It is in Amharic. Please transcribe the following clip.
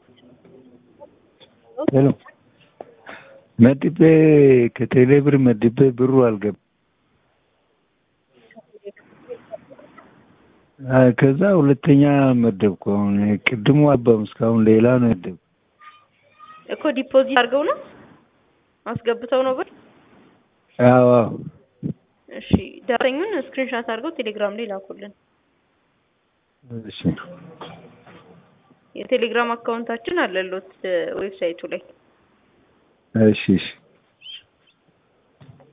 ሄሎ መድቤ ከቴሌ ብር መድቤ ብሩ አልገባም። አይ ከዛ ሁለተኛ መደብኩ። አሁን ቅድሙ አባም እስካሁን ሌላ ነው ያደብኩ። እኮ ዲፖዚት አድርገው ነው አስገብተው ነው ብር። አዎ አዎ። እሺ ደረሰኙን ስክሪንሻት አድርገው ቴሌግራም ላይ ላኩልን። እሺ የቴሌግራም አካውንታችን አለሎት ዌብሳይቱ ላይ እሺ እሺ